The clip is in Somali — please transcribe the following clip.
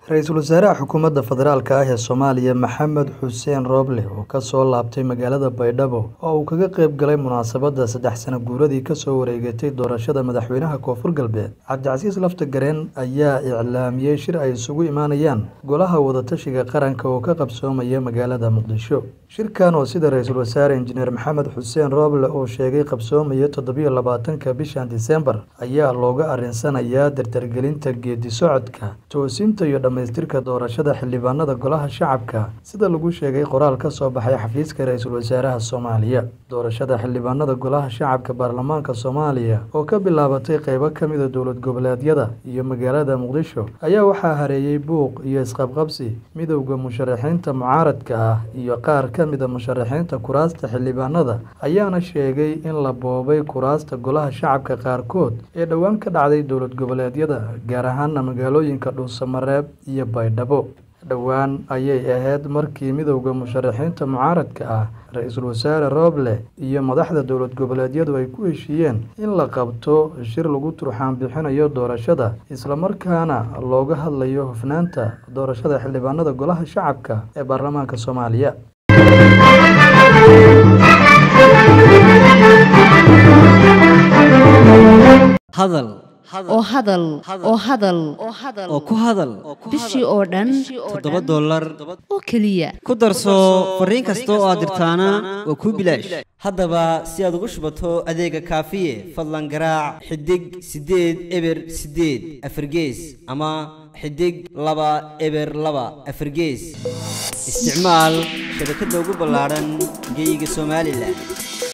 ra-iisul wasaaraha xukuumadda federaalka ah ee soomaaliya maxamed xuseen rooble oo kasoo laabtay magaalada baydhabo oo uu kaga qayb galay munaasabadda saddex sano guuradii kasoo wareegatay doorashada madaxweynaha koonfur galbeed cabdicasiis lafta gareen ayaa iclaamiyey shir ay isugu imaanayaan golaha wadatashiga qaranka oo ka qabsoomaya magaalada muqdisho shirkan oo sida ra-iisul wasaare injineer maxamed xuseen rooble uu sheegay qabsoomaya toddobiyo labaatanka bishan disembar ayaa looga arinsanayaa dardargelinta geedi socodka toosinta iyo dhamaystirka doorashada xildhibaanada golaha shacabka sida lagu sheegay qoraal ka soo baxay xafiiska ra-iisul wasaaraha soomaaliya doorashada xildhibaanada golaha shacabka baarlamaanka soomaaliya oo ka bilaabatay qeybo ka mida dowlad goboleedyada iyo magaalada muqdisho ayaa waxaa hareeyey buuq iyo isqabqabsi midowda musharaxiinta mucaaradka ah iyo qaar ka mida musharaxiinta kuraasta xildhibaanada ayaana sheegay in la boobay kuraasta golaha shacabka qaarkood ee dhowaan ka dhacday dowlad goboleedyada gaar ahaana magaalooyinka dhuusamareeb iyo baydhabo dhowaan ayay ahayd markii midowda musharaxiinta mucaaradka ah ra-iisul wasaare rooble iyo madaxda dowlad goboleedyadu ay ku heshiiyeen in la qabto shir lagu turxaan bixinayo doorashada islamarkaana looga hadlayo hufnaanta doorashada xildhibaanada golaha shacabka ee baarlamaanka soomaaliya hadal oo hadal oo hadal oo ku hadal bishii oo dhan toddoba dollar oo keliya ku darso fariin kasta oo aad dirtaana waa kuu bilaash haddaba si aad ugu shubato adeega kaafiye fadlan garaac xidig siddeed eber siddeed afargees ama xidig laba eber laba afargees isticmaal shabakadda ugu ballaadhan geyga somalilan